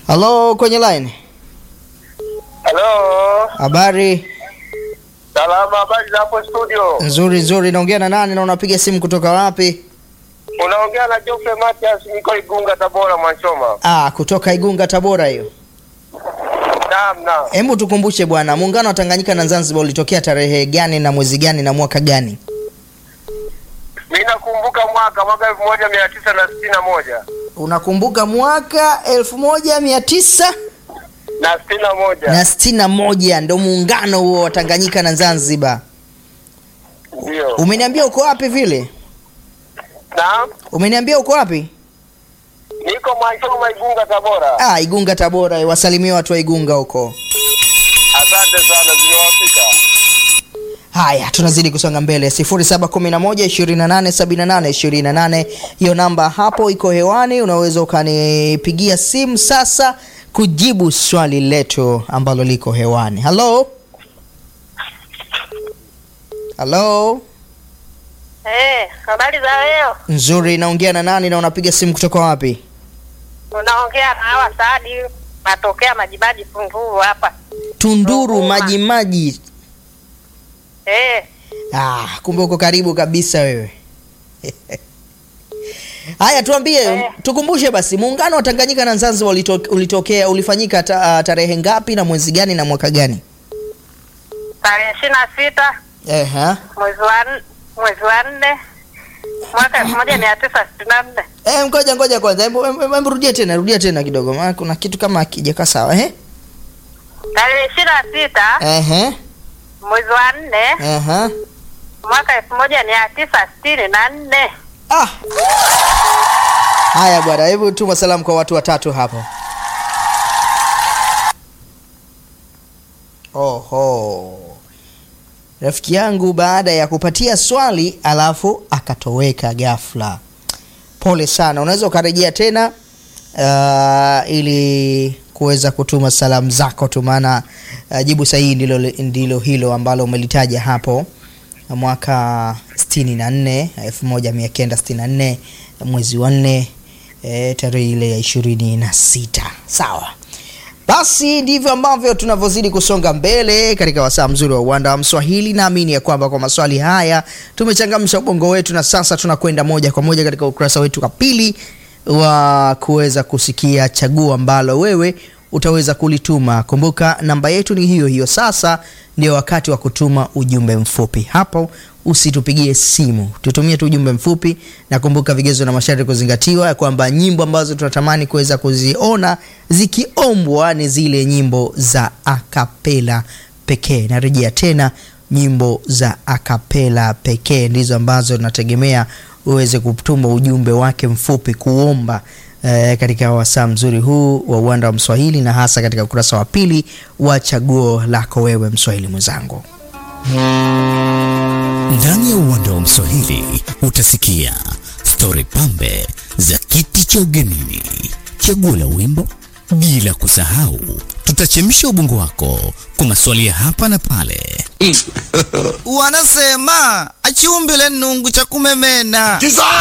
Halo, kwenye line. Halo, Habari salama. Habari za hapo studio? nzuri nzuri. Naongea na nani na unapiga simu kutoka wapi? Unaongea na Geoffrey Matias, niko Igunga, Tabora, Mwanchoma. Ah, kutoka Igunga, Tabora hiyo. Naam, naam. Hebu tukumbushe bwana, muungano wa Tanganyika na Zanzibar ulitokea tarehe gani na mwezi gani na mwaka gani? Mimi nakumbuka mwaka mwaka elfu moja mia tisa na sitini na moja Unakumbuka mwaka elfu moja mia tisa na sitini na moja na sitini na moja ndo muungano huo wa Tanganyika na Zanzibar. ndio. Umeniambia uko wapi vile? Naam, Umeniambia uko wapi? niko Mwanchoma, Igunga, Tabora. Ah, Igunga Tabora. Wasalimie watu wa Igunga huko. Asante sana, zimewafika. Haya, tunazidi kusonga mbele. 0711287828 hiyo namba hapo iko hewani, unaweza ukanipigia simu sasa kujibu swali letu ambalo liko hewani. Halo, halo, Eh, habari za leo? nzuri. Naongea na nani na unapiga simu kutoka wapi? Unaongea na hawa Saadi, natokea Majimaji Tunduru hapa. Tunduru Ruvuma. maji maji. Eh, Ah, kumbe uko karibu kabisa wewe. Haya, tuambie, Eh. tukumbushe basi, muungano wa Tanganyika na Zanzibar ulito, ulitokea ulifanyika ta, tarehe ngapi na mwezi gani na mwaka gani? tarehe ishirini na sita Ehe. mwezi wa n- mwezi wa nne mwaka elfu moja mia tisa sitini na nne Eh, ngoja ngoja kwanza, hebu hebu- hebu rudia tena, rudia tena kidogo, maana kuna kitu kama hakijakaa sawa. Ehe. tarehe ishirini na sita Ehe. mwezi wa nne Ehe. mwaka elfu moja mia tisa sitini na nne Ah. Haya bwana, hebu tuma salamu kwa watu watatu hapo. Oho. Rafiki yangu baada ya kupatia swali alafu akatoweka ghafla. Pole sana, unaweza ukarejea tena uh, ili kuweza kutuma salamu zako tu, maana uh, jibu sahihi ndilo, ndilo hilo ambalo umelitaja hapo mwaka 64 1964 mwezi wa nne e, tarehe ile ya ishirini na sita sawa basi ndivyo ambavyo tunavyozidi kusonga mbele katika wasaa mzuri wa uwanda wa mswahili naamini ya kwamba kwa maswali haya tumechangamsha ubongo wetu na sasa tunakwenda moja kwa moja katika ukurasa wetu wa pili wa kuweza kusikia chaguo ambalo wewe utaweza kulituma kumbuka namba yetu ni hiyo hiyo sasa ndio wakati wa kutuma ujumbe mfupi hapo usitupigie simu tutumie tu ujumbe mfupi na kumbuka vigezo na masharti kuzingatiwa ya kwamba nyimbo ambazo tunatamani kuweza kuziona zikiombwa ni zile nyimbo za akapela pekee narejea tena nyimbo za akapela pekee ndizo ambazo tunategemea uweze kutuma ujumbe wake mfupi kuomba eh, katika wasaa mzuri huu wa uwanda wa mswahili na hasa katika ukurasa wa pili wa chaguo lako wewe mswahili mwenzangu Ndani ya uwanda wa Mswahili utasikia stori pambe za kiti cha ugenini, chaguo la wimbo, bila kusahau tutachemsha ubongo wako kwa maswali ya hapa na pale. wanasema achiumbile nungu cha kumemena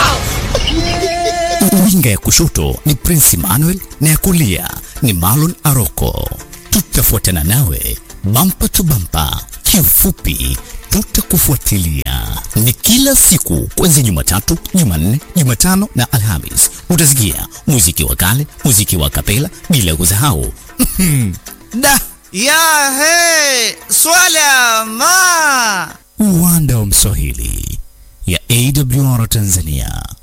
Winga ya kushoto ni Prince Emmanuel na ya kulia ni Marlon Aroko. Tutafuatana nawe bampa tu bampa, kiufupi tutakufuatilia. Ni kila siku kuanzia Jumatatu, Jumanne, Jumatano na Alhamis. Utasikia muziki wa kale, muziki wa kapela, bila kusahau da ya he swala ma uwanda wa Mswahili ya AWR Tanzania.